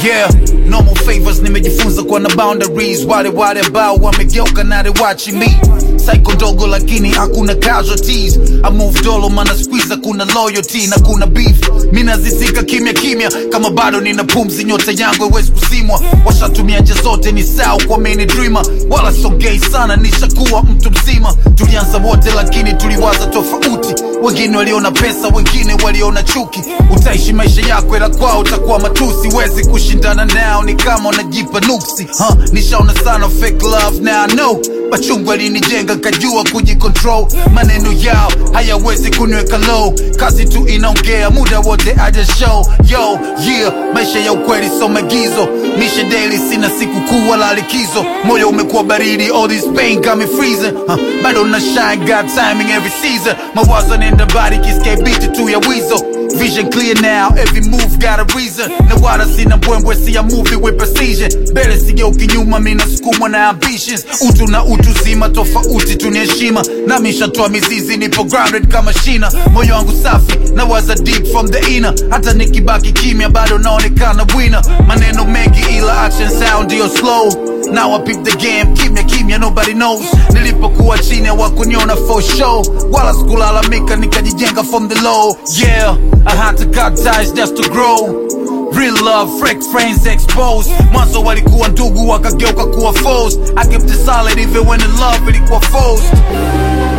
yeah normal favors nimejifunza kuwa na boundaries wale wale ambao wamegeuka na they watching me psycho ndogo lakini hakuna casualties I move dolo mana squeeze kuna loyalty na kuna beef mi nazisika kimya kimya kama bado nina pumzi nyota yangu haiwezi kusimwa washatumia nje zote ni sawa kwa mini dreamer wala songei sana nishakuwa mtu mzima tulianza wote lakini tuliwaza tofauti wengine waliona pesa wengine waliona chuki utaishi maisha yako ila kwao utakuwa matusi wezi kushindana nao ni kama unajipa nuksi huh? nishaona sana fake love now I know machungu alinijenga kajua kujicontrol maneno yao hayawezi kuniweka low kazi tu inaongea muda wote aja show yo yeah maisha ya ukweli so magizo mishe daily sina siku kuu wala likizo moyo umekuwa baridi all this pain got me freezing huh? bado na shine got timing every season mawazo nenda bari kiske beat tu ya wizo Vision clear now, every move got a reason na wala sina mbwembwe siya movie with precision mbele sigeuki nyuma mi nasukumwa na ambitions utu na utu zima tofauti tuni heshima nami nshatoa mizizi nipo grounded kama shina moyo wangu safi na waza deep from the inner hata nikibaki kimya bado naonekana winner maneno mengi ila action sound ndio slow Now I peep the game, kimya kimya, nobody knows. Nilipokuwa chini hawakuniona for show, wala sikulalamika, nikajijenga from the low. Yeah, I had to cut ties just to grow. Real love, fake friends exposed. Mwanzo walikuwa ndugu wakageuka kuwa foes. I kept it solid even when the love ilikuwa forced.